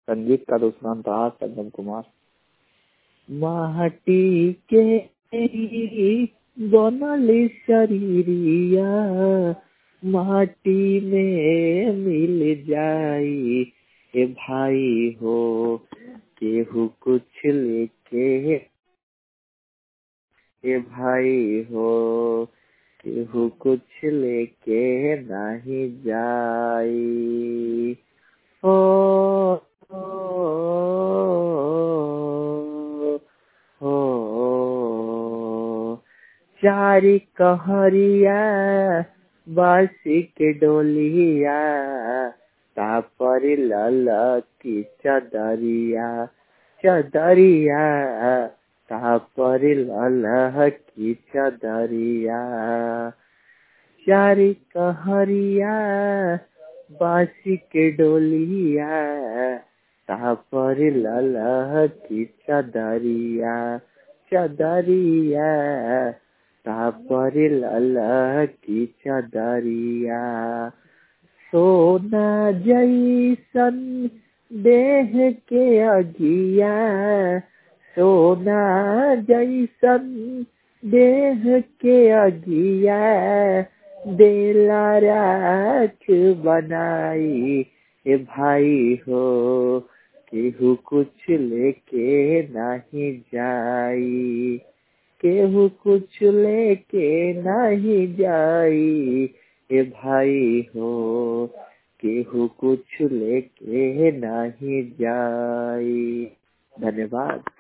संगीत का दूसरा था संगम कुमार माटी के बनल शरीरिया माटी में मिल जाई ए भाई हो केहू कुछ लेके ए भाई हो केहू कुछ लेके नहीं जाई हो हो चारी कहरिया बासी के डोलिया तापर लल की चदरिया चदरिया तापर लल की चदरिया चारी कहरिया बासी के डोलिया तापर लल की चदरिया चदरिया तापर लल की चदरिया सोना जैसन देह के अगिया सोना जैसन देह के अगिया देला राख बनाई ए भाई हो केहू कुछ लेके नहीं जाई केहू कुछ लेके नहीं जाई ए भाई हो केहू कुछ लेके नहीं जाई धन्यवाद